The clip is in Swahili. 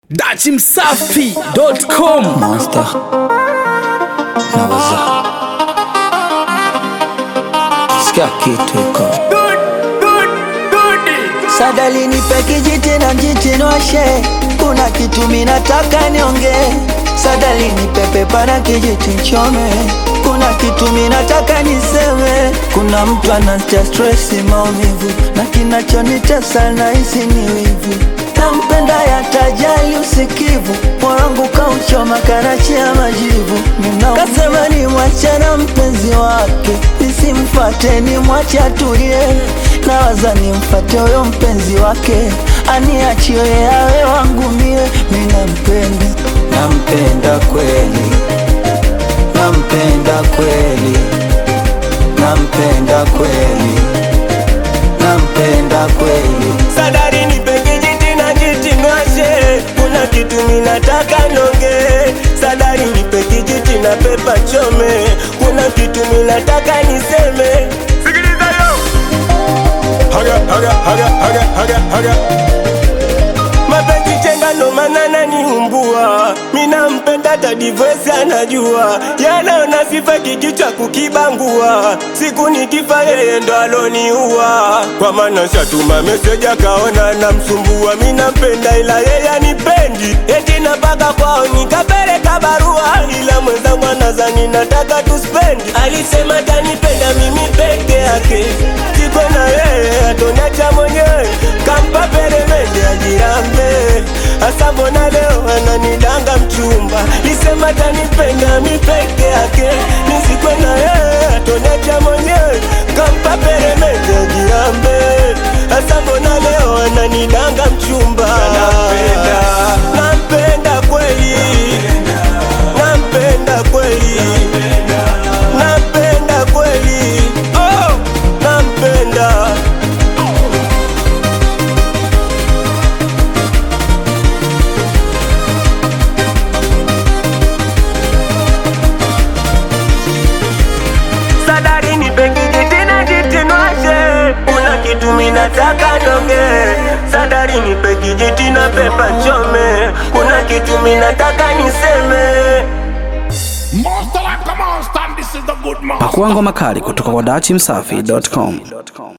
dachimsafi.com Monster naweza sikia kitu iko Sadali nipe kijiti na mjiti nwashe, kuna kitu minataka niongee. Sadali nipe pepa na kijiti nchome, kuna kitu minataka niseme. Kuna mtu anatia stress, maumivu na kinachonitesa nahisi ni wivu. Nampenda yatajali usikivu, moyo wangu kauchoma karachia majivu. Ninaumia. Kasema ni mwache na mpenzi wake, nisimfate ni mwache atulie. Nawaza nimfate huyo mpenzi wake, aniachie awe wangu mie. Mi nampenda, nampenda kweli, nampenda kweli, nampenda kweli, nampenda kweli. Sadari nipe kijiti na jiti nwashe, kuna kitu minataka nonge. Sadari nipe kijiti na pepa chome, kuna kitu minataka niseme. Sikiliza yo, haga haga haga haga haga haga mapenzi chenga ndo maana naniumbua, mina mpenda hata divorce anajua, yanaona sifa kikichwa kukibangua, siku nikifa yeye ndo aloniua, kwa maana shatuma meseji akaona namsumbua, mina mpenda ila yeye anipendi, eti napaka kwao nikapeleka barua, ila mwenzangu anazani nataka tuspendi, alisema tanipenda mimi peke yake, siko na yeye atoniacha mwenyewe, kampa peremende ajirambe, hasa mbona leo ananidanga mchumba, lisema tanipenda mi peke yake, nisikwe na yeye atoniacha mwenyewe, kampa peremende ajirambe, hasa mbona leo ananidanga mchumba, nampenda, nampenda kweli, nampenda kweli, nampenda kweli, oh, nampenda Sadari nipe kijiti na jiti nwashe, kuna kitu minataka nonge. Sadari nipe kijiti na pepa chome, kuna kitu minataka niseme. pakuangwa makali kutoka kwa dachimsafi.com